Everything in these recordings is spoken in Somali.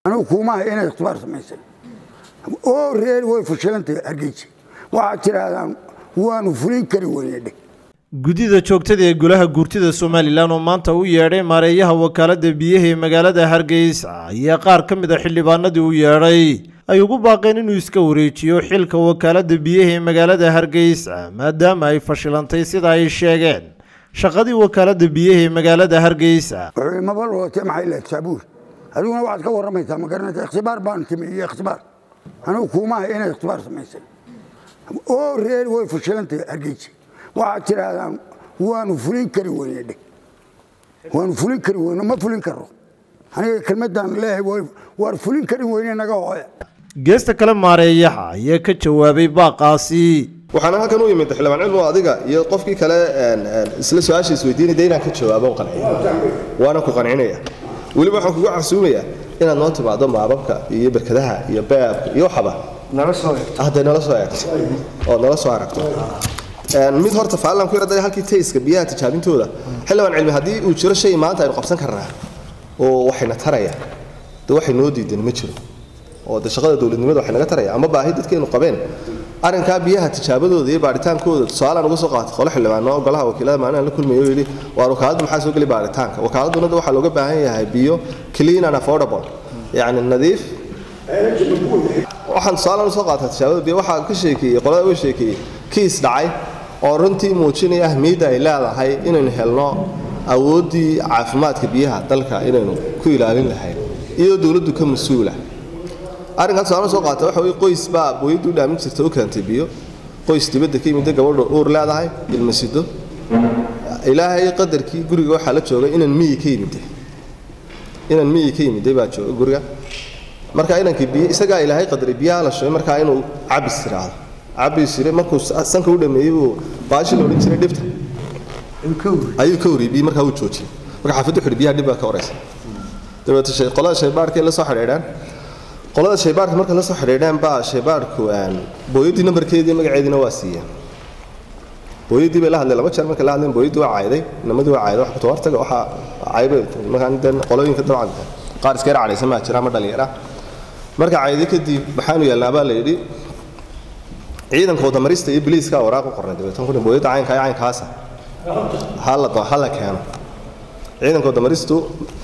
anigu kuumaha inay ikhtibaar samaysay oo reer way fashilantay hargeysa waxaad tidhaahdaan waanu fulin kari weyne dheh guddida joogtada ee golaha guurtida somalilan oo maanta u yeedhay maareeyaha wakaaladda biyaha ee magaalada hargeysa ayaa qaar ka mid a xildhibaanadii u yeedhay ay ugu baaqeen inuu iska wareejiyo xilka wakaaladda biyaha ee magaalada hargeysa maadaama ay fashilantay sida ay sheegeen shaqadii wakaaladda biyaha ee magaalada hargeysa wuxuu maba lootee maxay lehed saabuur adiguna waxaad ka warramaysaa ma garanaysa ikhtibaar baan timi iyo ikhtibaar anigu kuumaha inay ikhtibaar samaysay oo reer way fashilantay hargeysa waxaad tidhaahdaan waanu fulin kari weyne dheh waanu fulin kari weyne ma fulin karo aniga kelmadaan leeyahay waar fulin kari weyne naga hooya geesta kale maareeyaha ayaa ka jawaabay baaqaasi waxaana halkan u yimid xildhibaan cilmu adiga iyo qofkii kale isla su-aasha isweydiinaya dee inaan ka jawaabo qanciyo waana ku qancinaya weliba waxaan kugu casuumayaa inaad noo timaado maababka iyo berkadaha iyo beabka iyo waxaba hadday nala soo eegto oo nala soo aragto mid horta faalan ku yarada halkii tayska biyaha tijaabintooda xildhibaan cilmi haddii uu jiro shay maanta aynu qabsan karnaa oo waxayna taraya de waxay noo diideen ma jiro oo de shaqada dowladnimada waxay naga taraya ama baahi dadkeenu qabeen arrinkaa biyaha tijaabadooda iyo baaritaankooda su-aalaan uga soo qaatay qole xildhibaano golaha wakiilada maalin la kulmayo oo yidhi waa wakaaladda maxaa soo geli baaritaanka wakaaladuna waxaa looga baahan yahay biyo clean and affordable yacni nadiif waxaan su-aalaan usoo qaatay tijaabada biyo waxaa ka sheekeeyey qolada uga sheekeeyey kiis dhacay oo runtii muujinaya ahmiyadda ay leedahay inaynu helno awooddii caafimaadka biyaha dalka inaynu ku ilaalin lahayn iyadoo dowladdu ka mas-uula arrinkaas su-aalaan soo qaatay waxa weye qoys baa booyaddu u dhaamin jirta u keentay biyo qoys dibadda ka yimidda gabadha uur leedahay ilmasido ilaahay qadarkii guriga waxaa la joogay inaan miyi ka yimidday inaan miyi ka yimidday baa jooga guriga marka inankii biyo isagaa ilaahay qadaray biyaha la shubay markaa inuu cabis tiraahdo cabis yire markuu sanka u dhameeyey uu baashi la odhan jiray dhibta ayuu ka wariyey biyo markaa uu joojiyey marka xaafiddu xidhi biyaha dhib baa ka horeysa dabeete shay qolada shaybaarkay la soo xidhiidhaan qolada shaybaarka marka la soo xidhiidhaan baa shaybaarku booyaddii nambarkeedii magaceediina waa siiyeen booyaddii bay la hadleen laba jeer markay la hadleen booyaddii waa cayday namadii waa cayday wax ku tawartaga waxaa caybay markaan dan qolooyinka dabcan qaar iska yar cadhaysan maa jira ama dhalinyara marka cayday kadib maxaanu yeelnaa baa la yidhi ciidanka wadamarista iyo biliiska waraaq u qornay dabeetan kun booyadda caynka iyo caynkaasa hala hala keeno ciidanka wadamaristu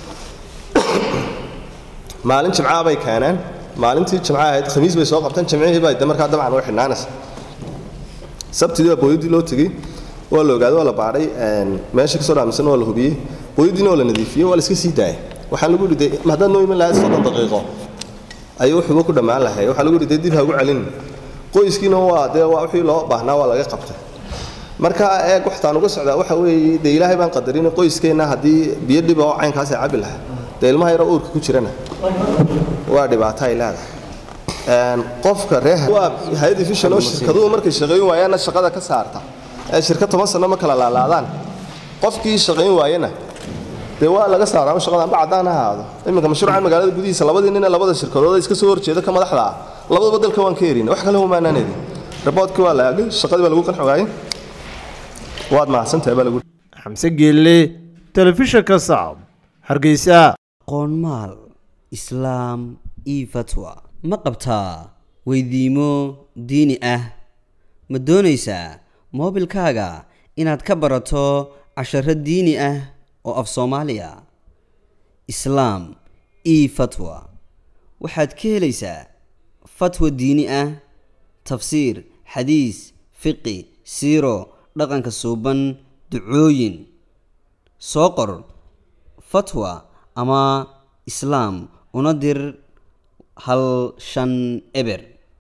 maalin jimcaha bay keeneen maalintii jimcaha ahayd khamiis bay soo qabteen jimcihii baa de markaa dabcan way xidhnaanaysa sabtidii baa booyaddii loo tegey waa la ogaaday waa la baadhay meesha kasoo dhaamisan waa la hubiyey booyaddiina waa la nadiifiyey waa la iska sii daayay waxaan lagu yidhi haddaad noo iman lahayd soddon daqiiqo ayuu wuxuuba ku dhammaan lahay waxaa lagu yidhi dib ha ugu celin qoyskiina waa dee waa wixii loo baahnaa waa laga qabtay marka eeg waxtaan uga socdaa waxa weeye dee ilaahay baan qadarin qoyskeenna haddii biyo dhiba oo caynkaas ay cabi lahaa dee ilmaha yaroo uurka ku jirana waa dhibaato ay leedahay qofka reeha waa hay-adii fishan oo shirkaduhu markay shaqayn waayaanna shaqada ka saarta ee shirka toban sano ma kala laalaadaan qofkii shaqayn waayana dee waa laga saaraa shaqada amba caddaan ha ahaado iminka mashruucan magaalada gudihiisa labadii nin ee labada shirkadood iska soo horjeeda ka madaxda ah labadaba dalka waan ka erin wax kale humaanaan erin raboodkii waa la aagay shaqadii baa lagu qanci waayey waad mahadsantahay baa lagu xamse geelle telefishinka sacab hargeysa qoonmaal islaam io fatwa ma qabtaa weydiimo diini ah ma doonaysaa moobilkaaga inaad ka barato casharo diini ah oo af soomaaliya islaam io fatwa waxaad ka helaysaa fatwa diini ah tafsiir xadiis fiqi siiro dhaqanka suuban ducooyin soo qor fatwa ama islaam una dir hal shan eber